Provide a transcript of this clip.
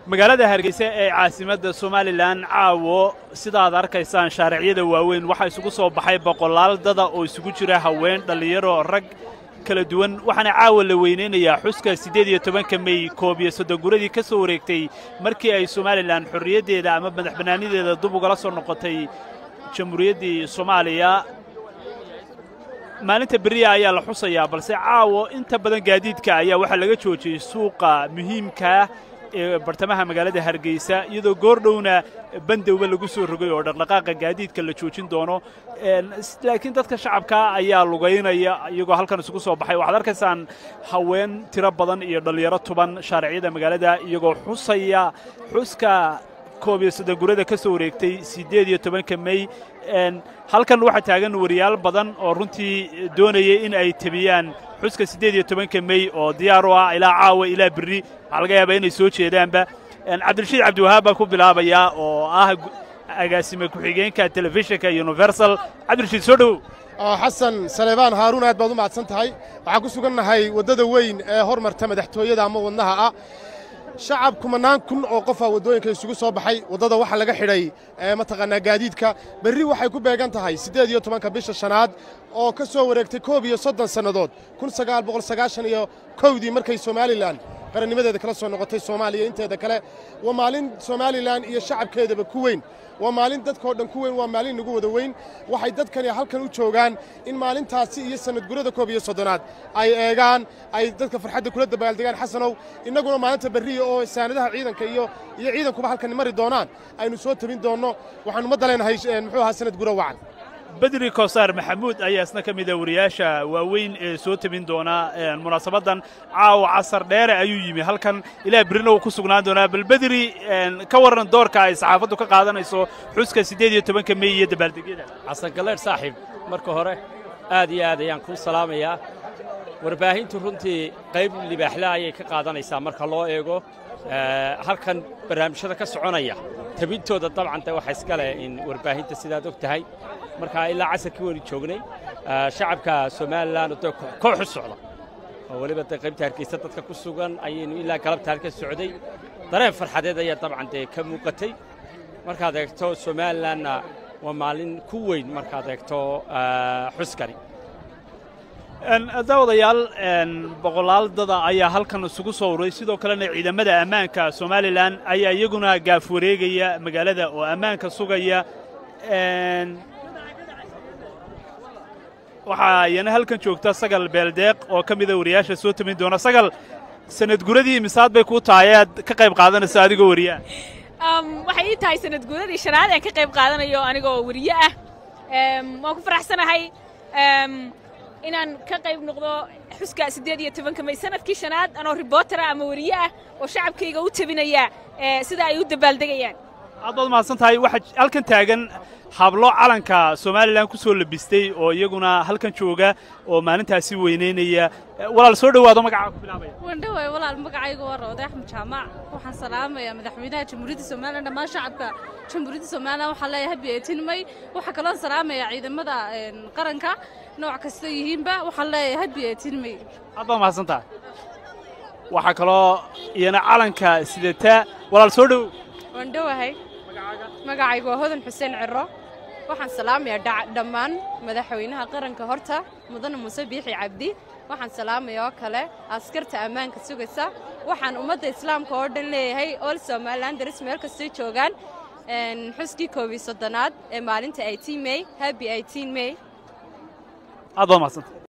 magaalada hargeysa ee caasimadda somalilan caawo sidaad arkaysaan shaaricyada waaweyn waxaa isugu soo baxay boqolaal dada oo isugu jira haween dhallinyaro rag kala duwan waxaana caawa la weynaynayaa xuska siddeed iyo tobanka mey koob iyo soddon guradii ka soo wareegtay markii ay somalilan xorriyaddeeda ama madax bannaanideeda dub ugala soo noqotay jamhuuriyaddii soomaaliya maalinta beriya ayaa la xusayaa balse caawo inta badan gaadiidka ayaa waxaa laga joojiyey suuqa muhiimkaa ee bartamaha magaalada hargeysa iyadoo goordhowna bandowba lagu soo rogay oo dhaqdhaqaaqa gaadiidka la joojin doono laakiin dadka shacabka ayaa lugaynaya iyagoo halkan isugu soo baxay waxaad arkaysaan haween tiro badan iyo dhallinyaro tuban shaariciyada magaalada iyagoo xusaya xuska koob iyo soddon gurada ka soo wareegtay siddeed iyo tobanka mey halkan waxaa taagan wariyaal badan oo runtii doonayay in ay tebiyaan xuska siddeed iyo tobanka mey oo diyaar u ah ilaa caawa ilaa berri waxaa laga yaabaa inay soo jeedaanba cabdirashiid cabdiwahaab baan ku bilaabayaa oo ah agaasime ku-xigeenka telefishinka universal cabdirashiid soo dhowow xasan saleebaan haaruun aad baad u mahadsan tahay waxaan ku sugannahay waddada weyn ee hormarta madaxtooyada ama wadnaha ah shacab kumanaan kun oo qofaa waddooyinka isugu soo baxay waddada waxaa laga xidhay mataqaanaa gaadiidka berri waxay ku beegan tahay siddeed iyo tobanka bisha shanaad oo ka soo wareegtay koob iyo soddon sannadood kun sagaal boqol sagaashan iyo kowdii markay somalilan qarannimadeeda kala soo noqotay soomaaliya inteeda kale waa maalin somalilan iyo shacabkeedaba ku weyn waa maalin dadkao dhan ku weyn waa maalin nagu wada weyn waxay dadkani halkan u joogaan in maalintaasi iyo sannadgurada koob iyo soddonaad ay eegaan ay dadka farxadda kula dabaaldegaan xasanow innaguna maalinta berriya oo saanadaha ciidanka iyo iyo ciidankuba halkani mari doonaan aynu soo tabin doonno waxaanu ma daleenahay muxuu ahaa sanad gura wacan bedri kosaar maxamuud ayaa isna ka mida wariyaasha waaweyn ee soo tebin doona munaasabaddan caawa casar dheere ayuu yimi halkan ilaa berrina uu ku sugnaan doonaa bal bedri ka warran doorka ay saxaafaddu ka qaadanayso xuska siddeed iyo tobanka mey iyo dabaaldegyada xasan galeedh saaxiib marka hore aad iyo aad ayaan kuu salaamayaa warbaahintu runtii qayb libaaxle ayay ka qaadanaysaa marka loo eego halkan barnaamijyada ka soconaya tabintooda dabcan de waxa iska leh in warbaahinta sidaad og tahay marka ilaa casarkii waynu joognay shacabka somalilan de koox u socda oo weliba de qaybta hargeysa dadka ku sugan ayaynu ilaa galabta halka socday dareen farxadeed ayaa dabcan dee ka muuqatay markaad eegto somalilanna waa maalin ku weyn markaad eegto xuskani daawadayaal boqolaal dada ayaa halkan isugu soo ururay sidoo kalena ciidamada ammaanka somalilan ayaa iyaguna gaaf wareegaya magaalada oo ammaanka sugaya waxaa iyana halkan joogta sagal beeldeeq oo ka mida wariyaasha soo tamin doona sagal sanadguradii misaad bay kuu tahay aad ka qayb qaadanayso adigoo wariyaa waxay ii tahay sanadguradii shanaad aan ka qayb qaadanayo anigoo wariye ah waan ku faraxsanahay inaan ka qayb noqdo xuska siddeed iyo tobanka may sanadkii shanaad anoo ribootara ama wariye ah oo shacabkayga u tabinaya sida ay u dabaaldegayaan aad baad mahadsan tahay waxaa halkan taagan hablo calanka somalilan ku soo labistay oo iyaguna halkan jooga oo maalintaasi weynaynaya walaal soo dhowaado magacaa ku bilaabaya wandhawaay walaal magacayga waa rawde axmed jaamac waxaan salaamayaa madaxweynaha jamhuuriyadda somalilan dhammaan shacabka jamhuuriyadda somalilan waxaan leeyahay habi eetin may waxaa kaloon salaamayaa ciidamada qaranka nooc kasta yihiinba waxaan leeyahay habi eetin may aad baad mahadsan tahay waxaa kaloo iyana calanka sidata walaal soo dhow wandhowahay magacaygu waa hodan xuseen ciro waxaan salaamayaa dhammaan madaxweynaha qaranka horta mudane muuse biixi cabdi waxaan salaamaya oo kale askarta ammaanka sugaysa waxaan ummadda islaamka oo dhan leeyahay ol somalilan daris meel kastay joogaan xuskii koob iyo soddonaad ee maalinta eighteen mey happy eighteen mey aad baad mahadsan